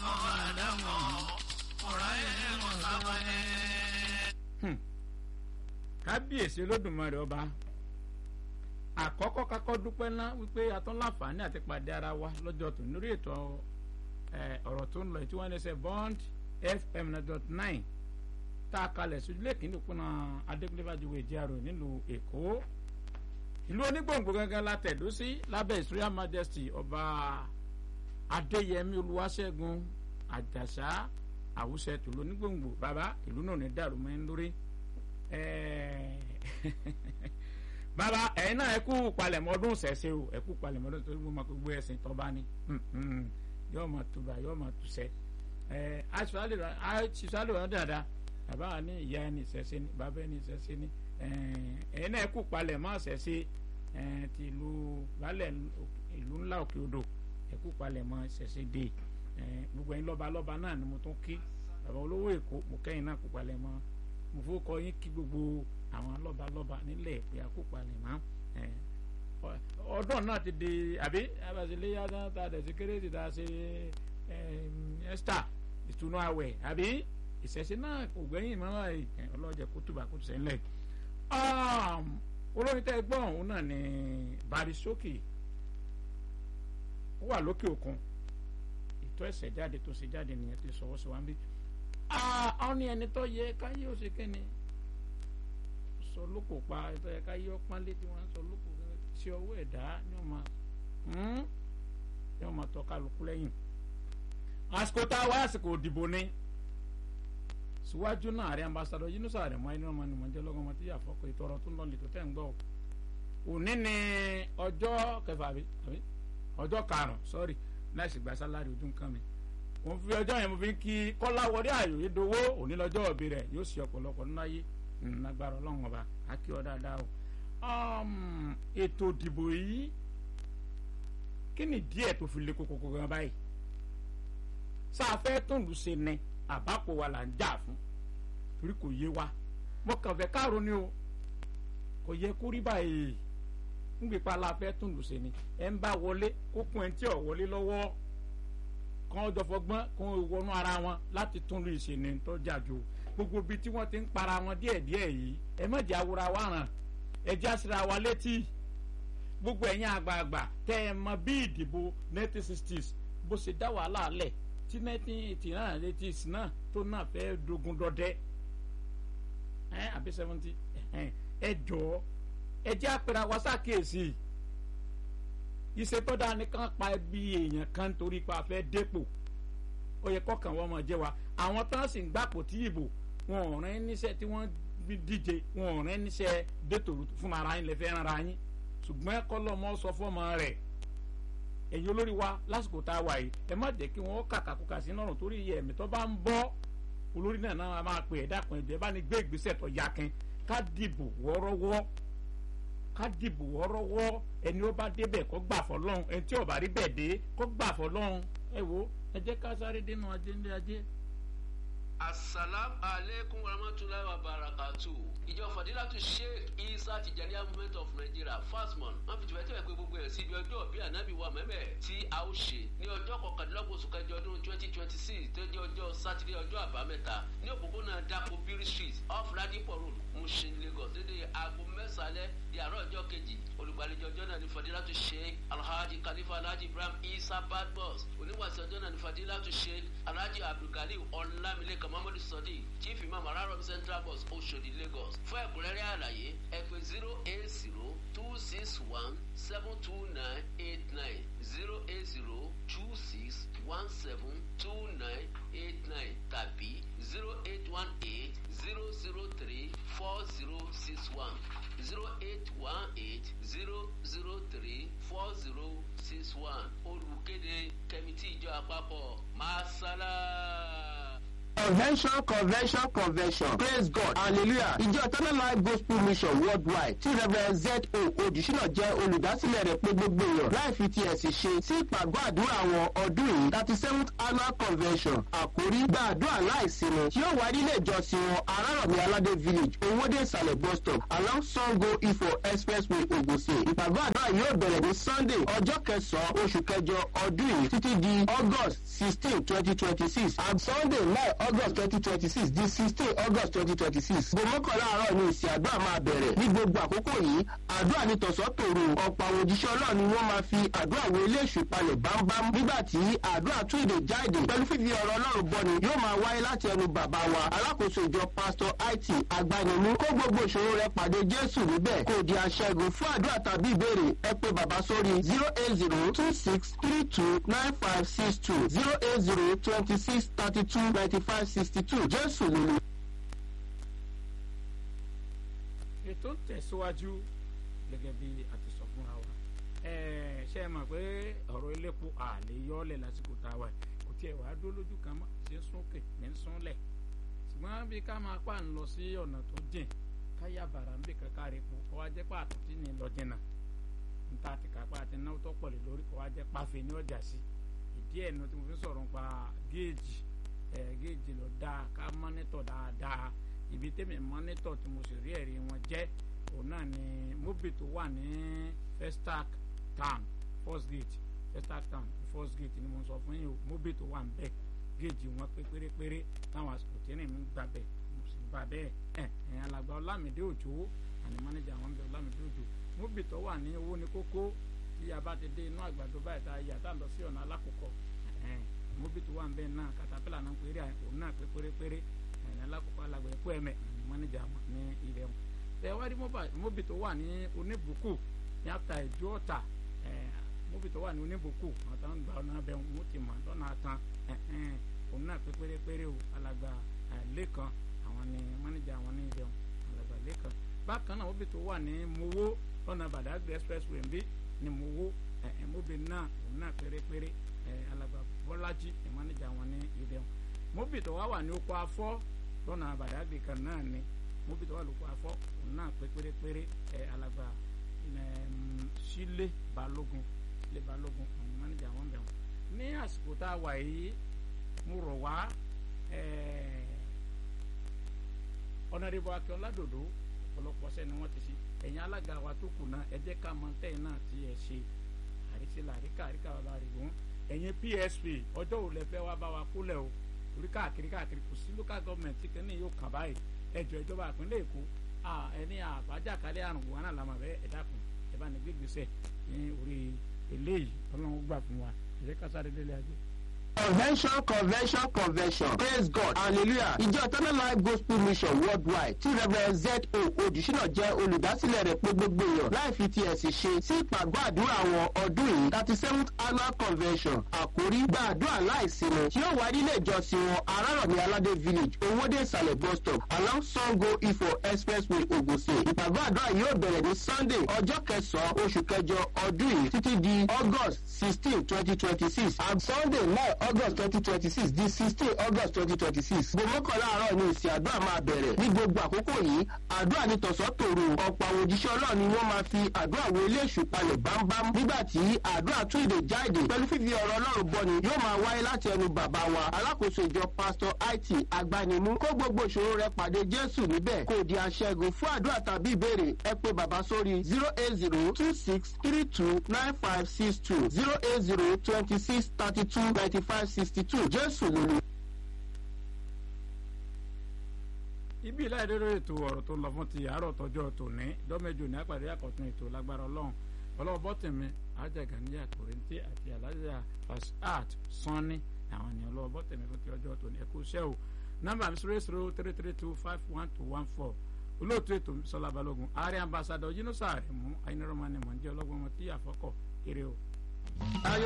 ọmọ àdámọ̀ ọ̀rọ̀ ẹ̀ mọ̀ sábà ẹ̀. kábíyèsí olódùmarè ọba àkọ́kọ́ kakọ́ dúpẹ́ ná wípé atán láǹfààní àti pàdé ara wa lọ́jọ́ tó lórí ètò ọ̀rọ̀ tó ń lọ tí wọ́n ní sẹ́ bond fm dot nine tá a kalẹ̀ sójúlé kìíní kúnà adékúnlébàjúwò ìjẹ́rò nílùú èkó ìlú onígbòǹgbò gangan la tẹ̀dó sí lábẹ́ ìsúríà majesty ọba adéyẹmí olúwaṣẹ́gun àjàṣà àwùsẹ̀ tòló onígbòǹgbò bàbá ìlú náà ní dàrú mọ́ ń lórí bàbá ẹ̀yin náà ẹ kú palẹ̀mọ́ ọdún ṣẹ̀ṣẹ̀ o ẹ kú palẹ̀mọ́ ọdún tó gbọ́ gbogbo ẹ̀sìn tọ́ba ni yóò máa tuba yóò máa tùsẹ̀ ẹ̀ aṣíṣàlẹ̀ wọn dáadáa bàbá wa ní ìyá ẹni ṣẹ̀ṣẹ̀ ni bàbá ẹni ṣẹ̀ṣẹ̀ ni ẹ̀yin náà ẹ kú palẹ̀mọ́ ṣẹ̀ṣẹ̀ ti ìlú balẹ̀ ìlú ńlá òkè odò ẹ kú palẹ̀mọ́ ṣẹ̀ṣẹ̀ dé gbogbo ẹ̀yin lọ́ba lọ́ba náà ni mo tún kí bàbá olówó èkó mo kẹ́yìn náà kú palẹ̀mọ́ mo fún kọ yín kí gbogbo àwọn lọ́balọ́ba nílẹ̀ pé àkópa lè má ọdún náà ti di àbí abàṣẹlẹ́yà náà ta dẹ̀ sí kérésì ta ṣe ẹ́stà ìtùnú àwẹ̀ àbí ìṣẹ̀ṣẹ̀ náà kò gbẹ́yìn mọ́ ọlọ́jẹ̀ kó túbà kó tùsẹ̀ ńlẹ̀ olórin tẹ́ gbọ́ ọ̀hún náà ni Barisókè ó wà lókè òkun ìtọ́ ẹ̀sẹ̀ jáde tó ṣe jáde nìyẹn ti sọ̀wọ́ sí wa ń bí àwọn ní ẹni tó yẹ káyé ó ṣe kẹ́ni sọ lóko pa ẹtọ́ yẹ káyé ọpọ́n létí wọn sọ lóko sí ọwọ́ ẹ̀dá ní ọmọ ní ọmọ tọ́ kálukú lẹ́yìn àsìkò tá a wá àsìkò òdìbò ni síwájú náà àrẹ ambassadọ Yínúsà Àrẹ̀mú ẹni ọmọ ni mò ń jẹ́ lọ́gọ́ ọmọ tí yà fọ́kọ̀ ìtọ́rọ tó ń lọ lẹ́tọ́ tẹ́ ń gbọ́ òní ni ọjọ́ kẹfà àbí ọjọ́ karùn-ún sọ́ọ̀rì láì sì gba sálárì ojú nǹkan mi mo fi ọjọ́ yẹn mo fi ń kí kọ́láwọlé àyòyé dowó òní lọ́jọ́ òbí rẹ̀ yóò ṣe ọ̀pọ̀lọpọ̀ nínú ayé lágbára ọlọ́run ọba akí ọ dáadáa o. ètò ìdìbò yìí kí ni díẹ̀ tó fi lé kókó gan báyìí sáfẹ́ tó ń lu ṣe ni àbápò wa là ń jà fún torí kò yé wa mo kàn fẹ́ káàró ni o kò yẹ kó rí báyìí ń gbé pa la fẹ́ tó ń lu ṣe ni ẹ̀ ń bá wọlé kó kún ẹ̀ ń tí ò wọlé lọ́wọ́ kan jọ fọgbọ́n kan wọnú ara wọn láti tún lu ìṣẹ̀ni tó jàjò gbogbo ibi tí wọ́n ti ń para wọn díẹ̀díẹ̀ yìí ẹ má jẹ́ awura wa ràn ẹ jẹ́ àṣírà wa létí gbogbo ẹ̀yin àgbààgbà tẹ́ ẹ mọ bí ìdìbò nineteen sixties bó ṣe dá wàhálà lẹ̀ tí nineteen eighty náà eighties náà tó náà fẹ́ dogun dọdẹ ẹ àbí seventy ẹ jọ ẹ jẹ́ àpẹẹrẹ wa ṣàkíyèsí ìṣètọ́dá nìkan pa ẹbí èèyàn kan torí pa fẹ́ dépò ó yẹ kọ́kàn wọ́n mọ̀ jẹ́ wa àwọn tán sì ń gbàpò tí ìbò wọn ò rán níṣẹ́ tí wọ́n díje wọn ò rán níṣẹ́ dètò fún ara yín lè fẹ́ rán ara yín ṣùgbọ́n kọ́lọ́mọ sọ fọ́mọ rẹ̀ ẹ̀yin olórí wa lásìkò tá a wà yìí ẹ má jẹ́ kí wọ́n kàkàkùkà sí lọ́rùn torí iye ẹ̀mí tó bá ń bọ́ olórí náà náà máa pè é dákun ẹ̀jẹ̀ bá ní gbé ìgbésẹ̀ tó yakin ká dìbò wọ́ọ́rọ́wọ́ ká dìbò wọ́ọ́rọ́wọ́ ẹni ó bá débẹ̀ kó gbà fọlọ́run ẹni tí ò bá rí bẹ́ẹ̀ dé kó gbà fọlọ́run ẹ wo ẹ jẹ́ ká sáré dénú ajé ńlé ajé. asalaamu aleykum warahmatulahi wabarakatu ìjọ fadilatu sheikh isa tijaniya movement of nigeria fasmon wọn fi tìwẹ́tìwẹ́ pé gbogbo ẹ̀ síbi ọjọ́ bí anabi wa mẹ́mẹ́ tí a ó ṣe ní ọjọ́ kọkàndínlọ́gbọ̀n oṣù kẹjọ ọdún twenty twenty six tó jẹ́ ọjọ́ sátidé ọjọ́ àbámẹ́ta ní òpópónà dako biri street off ladipo road mushin lagos dédé aago mẹ́sàlẹ̀ di àárọ̀ ọjọ́ kejì olùgbàlejò ọjọ́ náà ní fadilatu sheikh alhaji khalifa alhaji ibrahim isa badmus oníwàsí ọjọ́ náà ní fadilatu sheikh alhaji abdulgali ọlámilékan muhammadu sadiq chief imam araromi central bus oshodi lagos fún ẹ̀kúnrẹ́rẹ́ àlàyé ẹ pè zero eight zero two six one seven two nine eight nine zero eight zero two six one seven two nine eight nine tàbí zero eight one eight zero zero three four zero six one zero eight one eight zero zero three four zero six one olùkéde kẹmítì ìjọ àpapọ̀ masala. convention convention convention praise god hallelujah ìjọ eternal life gospel mission worldwide tí reverend z o odùsínà jẹ́ olùdásílẹ̀ rẹ̀ pé gbogbo èèyàn láì fi ti ẹ̀sìn ṣe sí ìpàgọ́ àdúrà àwọn ọdún yìí thirty seventh annual convention àkórí gba àdúrà láìsinmi tí yóò wá nílé ìjọsìn wọn arárọ̀mí aládé village owóde ìsàlẹ̀ bus stop along sango ifo expressway ogunse ìpàgọ́ àdúrà yóò bẹ̀rẹ̀ ní sunday ọjọ́ kẹsàn-án oṣù kẹjọ ọdún yìí títí di august sixteen twenty twenty six and sunday nine august twenty twenty six di sixteen august twenty twenty six gbòmọ́kànlá àárọ̀ ni ìsìn àdúrà máa bẹ̀rẹ̀ ní gbogbo àkókò yìí àdúrà ní tọ̀sán tòru ọ̀pọ̀ àwọn òjíṣẹ́ ọlọ́run ni wọ́n máa fi àdúrà wo ilé èṣù palẹ̀ bámbám nígbà tí àdúrà tún èdè jáde pẹ̀lú fífi ọ̀rọ̀ ọlọ́run bọ́ni yóò máa wáyé láti ẹnu bàbá wa alákòóso ìjọ pásítọ̀ it agbanimú kó gbogbo ìṣòro rẹ pàdé jésù níbẹ̀ kò di aṣẹ́gun fún àdúrà tàbí ìbéèrè ẹ pé bàbá sórí zero eight zero two six three two nine five six two zero eight zero twenty six thirty two ninety five sixty two jésù lulu. ètò ń tẹ̀síwájú gẹ́gẹ́ bí a ti sọ fúnra wa Ẹ̀ẹ́, ṣé ẹ mọ̀ pé ọ̀rọ̀ elépo àlè yọ́ọ̀lẹ̀ lásìkò tá a wà yìí. kò tiẹ̀ wá dó lójú kan mọ́ ṣe ń súnkè ní ń súnlẹ̀ ṣùgbọ́n bí ká máa pa ń lọ sí ọ̀nà tó jìn káyà bàrà ń bè kankan rẹ̀ po kọ́ wá jẹ́ pé àtúntì ní lọ jìnnà níta ti kápá àti náwó tó pọ̀ lé lórí kọ́ wá jẹ́ páfẹ́ ní ọjà sí ìdí ẹ̀ nu tí mo fi sọ̀rọ̀ nípa géèjì ẹ̀ géèjì lọ dáa ká mọ́nítọ̀ dáadáa ibi tẹ́mi mọ́nítọ̀ tí mo sì rí ẹ̀rí wọn jẹ́ òun náà ni mobi tó wà ní festac town first gate festac town first gate ni mo sọ fún yín o mobi tó wà ń bẹ̀ géèjì wọn pé pérépéré táwọn àsìkò tí ẹnì mi ń gbà bẹ̀ mo sì gbà bẹ́ẹ̀ ẹ̀ ẹ̀ alàgbà ọlámídé òjò àní mánéjà wọn bẹ ọlámídé òjò mobi tó wà ní owó ní kókó tí a bá ti dé inú àgbàdo báyìí tá a yà tá a lọ sí ọ̀nà alákòókò ẹ̀ mobi tó wà ń bẹ̀ náà katapila náà péré òun náà pé pérépéré ẹ̀ alákòókò alàgbà ẹ̀kọ́ ẹ̀mẹ̀ àní mánéjà wọn ní ilẹ̀ wọn tẹ̀wárí móbì tó wà ní oníbùkù ní àtà ìjọ ọ̀tà móbì tó wà ní oníbùkù àwọn tó ń gba ọ̀nà abẹ́ wọn ti mọ̀ lọ́nà àtàn òun náà pé pérépéré o alàgbà lẹ́kan àwọn ni mánéjà àwọn ní ibẹ̀ alàgbà lẹ́kan bákan náà móbì tó wà ní mowó lọ́nà badagry expressway ń bí ní mowó móbì náà òun náà pérépéré alàgbà bọ́lájí mánéjà àwọn ní ibẹ̀ móbì tó wà wà ní oko afọ́ lọ́nà badagry kan náà ni mobi tó wà lóko afọ òun náà pé pérépéré ẹ alàgbà sílé balógun sílé balógun àwọn mánéjà wọn bẹ̀ wọn. ní àsìkò tá a wà yìí mo rọ̀ wá ọ̀nàdìbò akẹ́wọ́n ládòdò ọ̀pọ̀lọpọ̀ ṣẹ́ ni wọ́n ti ṣe ẹ̀yin alága wa tó kù náà ẹ jẹ́ ká mọ tẹ́yìn náà tí ẹ ṣe àrísílà àríkà àríkà bàbá rẹ̀ wọ́n ẹ̀yin psp ọjọ́ òun lẹ fẹ́ wá bá wa kólẹ̀ o orí káàkiri káàkiri kò sí local government tí kìíní yóò kàn báyìí ẹjọ ìjọba ìpínlẹ̀ èkó ẹni àbájákalẹ̀ àrùn wọn náà làmà bẹ́ẹ̀ ẹ̀dá kan ẹ bá ní gbégbèsè ní orí eléyìí ọlọ́run gbà fún wa ẹ̀jẹ̀ kásáré délé ajé. convention convention convention praise god hallelujah ìjọ eternal life gospel mission worldwide tí reverend z o odùsínà jẹ́ olùdásílẹ̀ rẹ̀ pé gbogbo èèyàn láì fi ti ẹ̀sìn ṣe sí ìpàgọ́ àdúrà àwọn ọdún yìí thirty seventh annual convention àkórí gba àdúrà láìsinmi tí yóò wá nílé ìjọsìn wọn arárọ̀mí aládé village owóde ìsàlẹ̀ bus stop along sango ifo expressway ogunse ìpàgọ́ àdúrà yóò bẹ̀rẹ̀ ní sunday ọjọ́ kẹsàn-án oṣù kẹjọ ọdún yìí títí di august sixteen twenty twenty six and sunday nine august twenty twenty six di sixteen august twenty twenty six gbòmọ́kànlá àárọ̀ ni ìsìn àdúrà máa bẹ̀rẹ̀ ní gbogbo àkókò yìí àdúrà ní tọ̀sán tòru ọ̀pọ̀ àwọn òjíṣẹ́ ọlọ́run ni wọ́n máa fi àdúrà wo ilé èṣù palẹ̀ bámbám nígbà tí àdúrà tún èdè jáde pẹ̀lú fífi ọ̀rọ̀ ọlọ́run bọ́ni yóò máa wáyé láti ẹnu bàbá wa alákòóso ìjọ pásítọ̀ it agbanimú kó gbogbo ìṣòro rẹ pàdé jésù níbẹ̀ kò di aṣẹ́gun fún àdúrà tàbí ìbéèrè ẹ pé bàbá sórí zero eight zero two six three two nine five six two zero eight zero twenty six thirty two ninety five sixty two jésù lulu. ibi ìláìdérò ètò ọ̀rọ̀ tó lọ fún ti àárọ̀ tọjọ́ tòní dọ́mẹ́jọ ní àpàdé àkọ́tún ètò lágbára ọlọ́run ọlọ́wọ́ bọ́tẹ̀mí ajaga ní àkòrèǹtì àti alájà fasad sanni àwọn ènìyàn ọlọ́wọ́ bọ́tẹ̀mí fún ti ọjọ́ tòní ẹ̀kú iṣẹ́ o nọ́mbà mi zero zero three three two five one two one four olóòtú ètò sọlá balógun ààrẹ ambassadọ yínúsà rẹ mú ayinirọ́mọ ni mò ń jẹ́ ọlọ́gbọ́n ọmọ tí àfọkọ̀ kéré o.